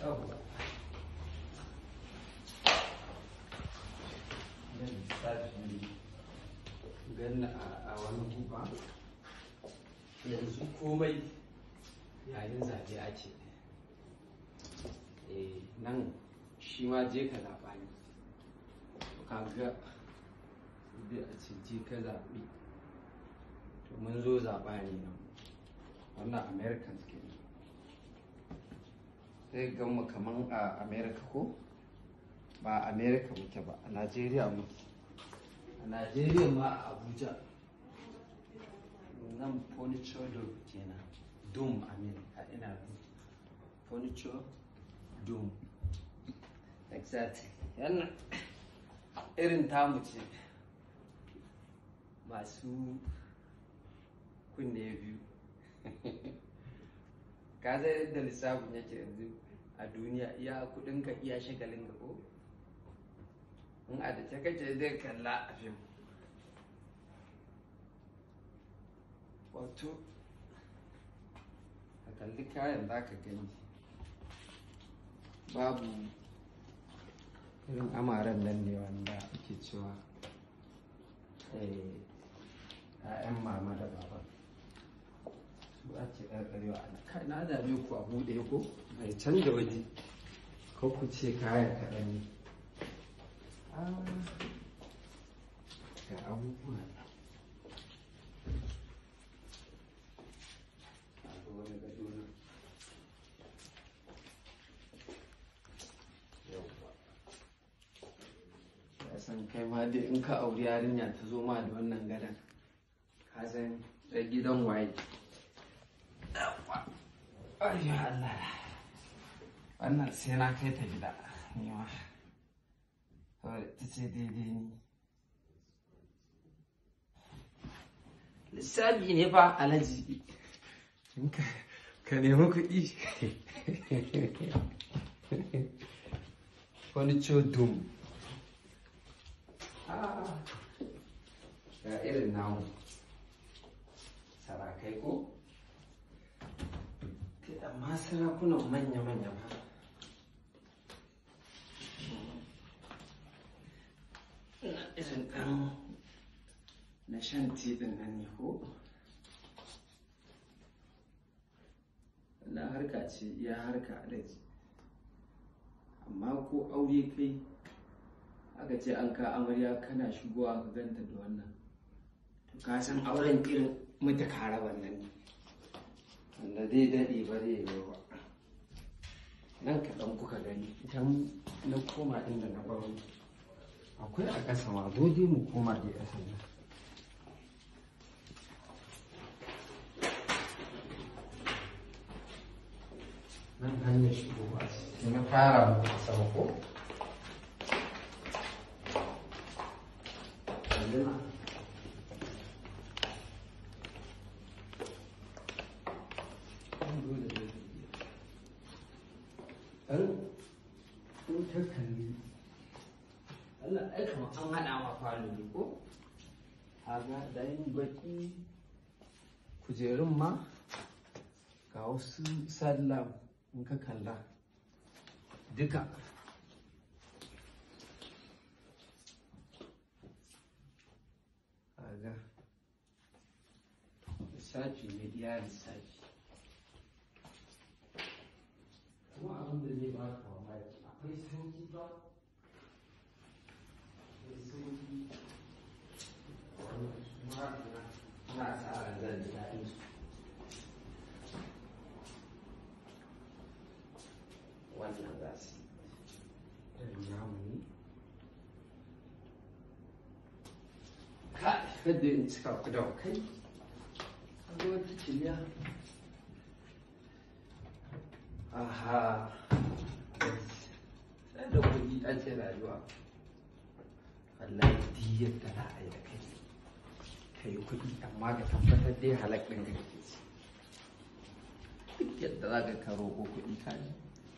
yawwa da lissafi ganna a wani guba yanzu komai yayin zaɓe ake eh nan shi ma je ka zaɓa ne kaga da a ce je ka zaɓi to mun zo zaɓa ne nan wannan americans ke sai gama kaman a america ko ba a america muke ba a nigeria muke a nigeria ma a abuja nan furniture dome kenan dome amin a ina dome furniture dome exactly yana irin tamu ce masu kunne biyu ka zai yadda lissafin yake yanzu a duniya iya kudinka iya shagalin ka ko in a da ta kace zai kalla a fim wato a kalli kayan za ka gani babu irin amaren nan ne wanda ake cewa ‘ya'yan mama da baba su ake ƙarƙarewa a kai na dame ku a buɗe ko mai canza waje ko ku ce kayan kaɗan ne ga abubuwa wani gado nan ya san kai ma dai in ka auri yarinya ta zo ma da wannan gadon ka san da gidan waye ayyo Allah wannan sai na kai ta gida ni ma ta ce daidai ni lissafi ne fa alaji ka nemi kuɗi wani codum ga irin namu sarakai ko amma sarakunan manya-manya ba irin ɗan na shan tiɗin nan ne ko na harka ce iya harka alaji amma ko aure kai aka ce an ka amarya kana shigowa ka ganta da wannan to ka san auren irin mutu kara wannan ne wanda zai daɗe ba zai yi ba nan kaɗan kuka gani idan na koma inda na baro akwai a ƙasa ma zo dai mu koma dai ƙasa nan nan hanyar shigowa sai na fara muku sama ko Allah ai kamar an haɗa ma falo ne ko? Haga ɗayan baki kujerun ma ga wasu sallah in ka kalla duka kaga lissafi ne iya lissafi kuma abin da zai ba ka mamaki akwai sanki ba akwai sanki wannan kuma na tsara zan ji daɗin su wannan za su irin namu ne kada in cika ku da kai kaga wata ciliya aha sai da kuɗi ake rayuwa wallahi duk yadda za a yi da kai ka yi kuɗi amma ka tabbatar dai halak ɗin da kake ci duk yadda za ka karo ko kuɗi ka ji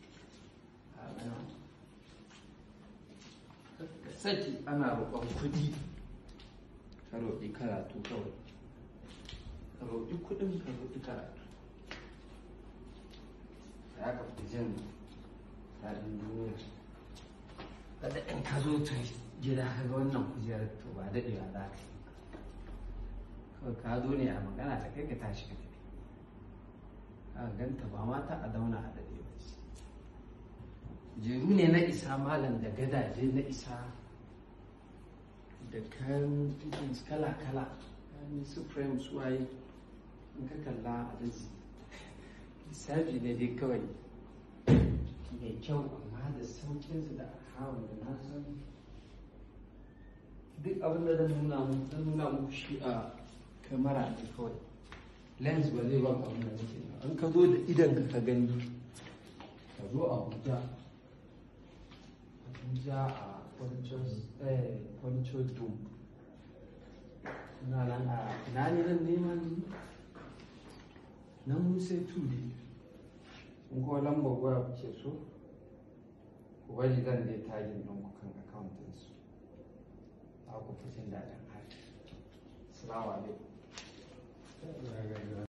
saki ana roƙon kuɗi ka roƙi karatu kawai ka roƙi kuɗin ka roƙi karatu ya ka fi jin daɗin duniya kada in ka zo ta gida ka ga wannan kujerar to ba daɗewa za ka yi kawai ka zo ne a magana ta kai ka tashi ka tafi ka ganta ba mata a zauna a daɗe ba ce jeru ne na isa malam da gadaje na isa da kayan fittings kala-kala kayan supreme suwaye in ka kalla a daji lissafi ne dai kawai mai kyau amma da saukinsu da hawan da na san duk abin da zan nuna muku zan nuna muku shi a kamera ne kawai lens ba zai ba abin da nake an ka zo da idan ka ka gani ka zo a abuja abuja a kwancho dome na nan a na ne nan neman nan musa tudi in kuma lambar waya kuke so ku bari zan dai tagin ɗin ku kan akawuntin su za ku fi jin daɗin haka salamu alaikum